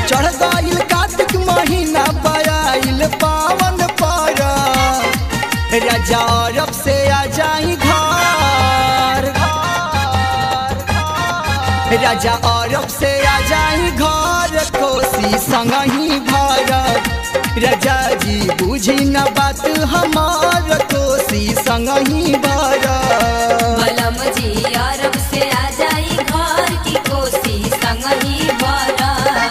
चढ़ गईल कार्तिक महीना बयाइल पावन पर राजा अरब से आ जाई घर राजा अरब से आ जाई घर कोसी संगही भारत राजा जी बुझी न बात हमार कोसी संगही भारत बलम जी अरब से आ जाई घर की कोसी संग ही भरा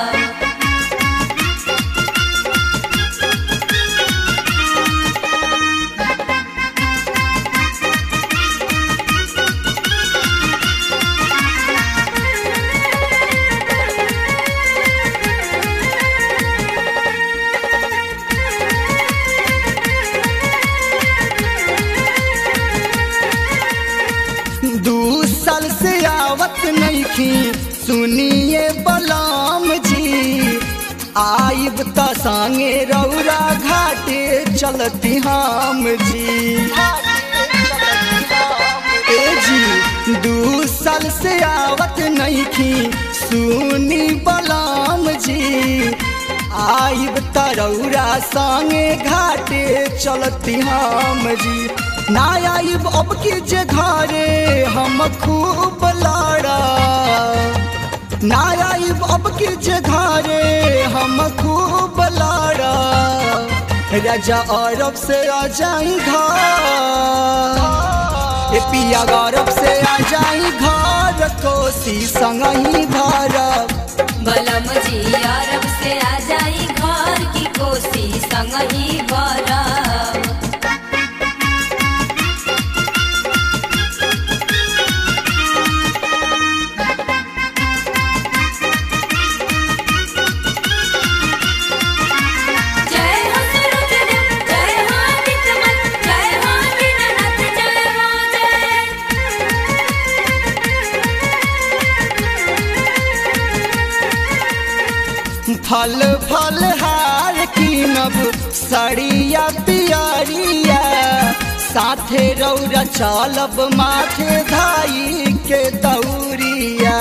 दू साल से आवत नहीं सुनिए बलाम जी आइब त संगे रौरा घाटे चलती हम जी ए जी दू साल से आवत नहीं सुनी बलाम जी आइब त रौरा संगे घाटे चलती हम जी ना आइब अब के जे घरे हम खूब लाड़ा ना आइब अब के जे घरे हम खूब लाड़ा राजा अरब से आ जाई घर ए पिया गौरव से आ जाई घर कोसी संगही भारत बलम जी अरब से आ जाई घर की कोसी संग ही भरा जय हो सूरजदेव जय हो विक्रमन जय हो दीननाथ जय हो जय फल फल हार कीनब सड़िया पियरिया साथे रौरा चलब माथे धाई के दौरिया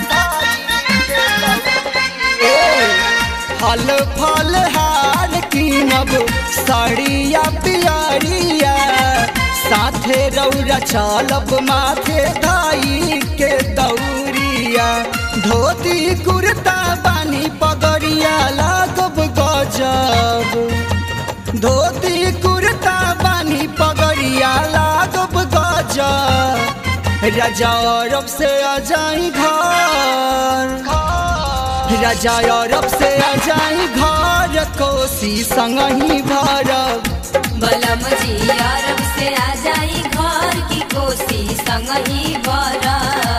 ए, फल फल हार कीनब सड़िया पियरिया साथे रौरा चलब माथे धाई के दौरिया धोती कुर्ता बानी पगड़िया लागब गजब धोती कुर्ता बानी पगड़िया लागब गजब राजा अरब से आ जाई घर राजा अरब से आ जाई घर कोसी संगही भारत बलम जी अरब से आ जाई घर की कोसी संग ही भरा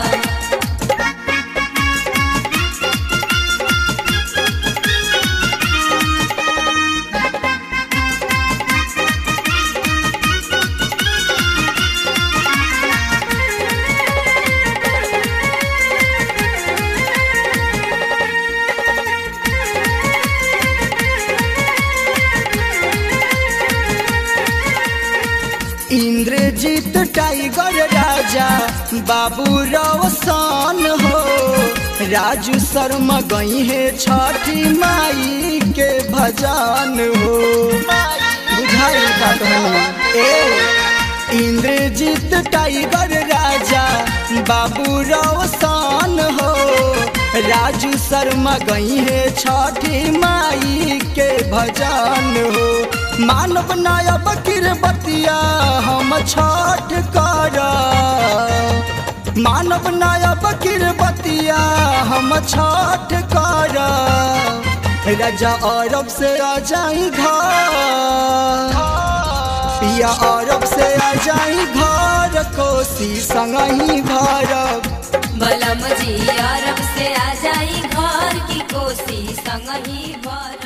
इंद्रजीत टाइगर राजा बाबू रोशन हो राजू शर्मा गई है छठी माई के भजन हो बुझाई का कहानी ए इंद्रजीत टाइगर राजा बाबू रोशन हो राजू शर्मा गई है छठी माई के भजन हो मानव नायब किरबतिया हम छठ कर मानव नायब किरबतिया हम छठ कर राजा अरब से आ जाई घर पिया अरब से आ जाई घर कोसी संगही भारत बलम जी अरब से आ जाई घर की कोसी संग ही भरा